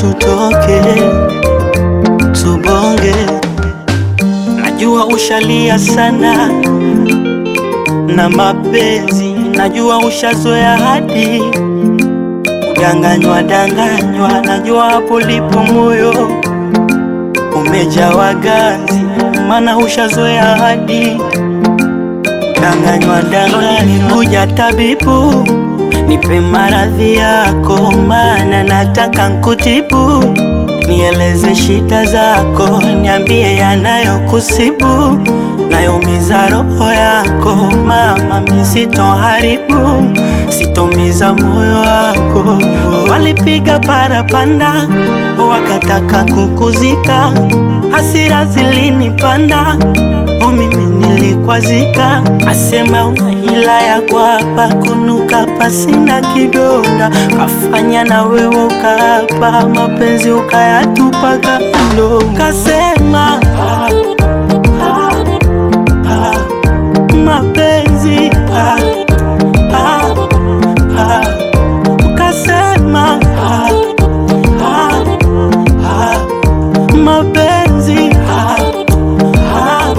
tutoke tubonge. Najua ushalia sana na mapenzi, najua ushazoea hadi kudanganywa danganywa, najua hapo lipo moyo umejawa ganzi, maana ushazoea hadi danganywa danganywa. Kuja tabibu, nipe maradhi yako, maana nataka nkutibu. Nieleze shida zako, niambie yanayokusibu, nayoumiza roho yako. Mama, mi sitoharibu, sitomiza moyo wako. Walipiga parapanda, wakataka kukuzika, hasira zilinipanda Oh, mimi nilikwazika, asema una hila ya kwapa kunuka pasina kidonda, kafanya na wewe ukaapa mapenzi ukayatupa kando, kasema ah, ah, ah, mapenzi ah, ah, ah, kasema ah, ah, ah, mapenzi ah, ah,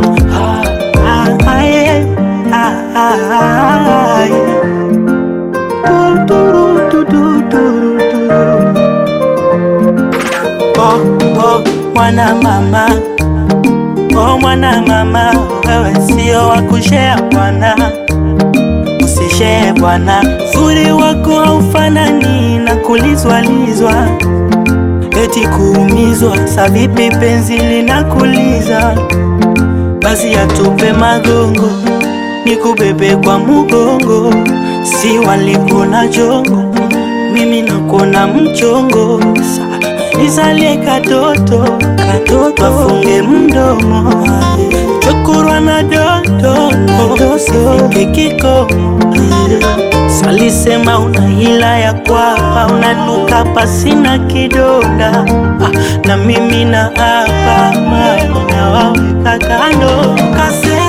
Ay, ay, ay. Du, du, du, du, du, du. Oh, oh, mwana mama oh, mwana mama wewe sio wa kushea bwana, usishee bwana, uzuri wako haufanani na kulizwalizwa eti kuumizwa, sa vipi penzi linakuliza basi atupe magongo nikubebe kwa mugongo, si walikuna jongo, mimi nakuna mchongo, Sa- nizalie katoto katoto, wafunge mdomo chokurwa na dodo, sifike kikomo Salisema una hila ya kwapa, unanuka pasina kidonda ah, na mimi na hapa mama nawaweka kando kase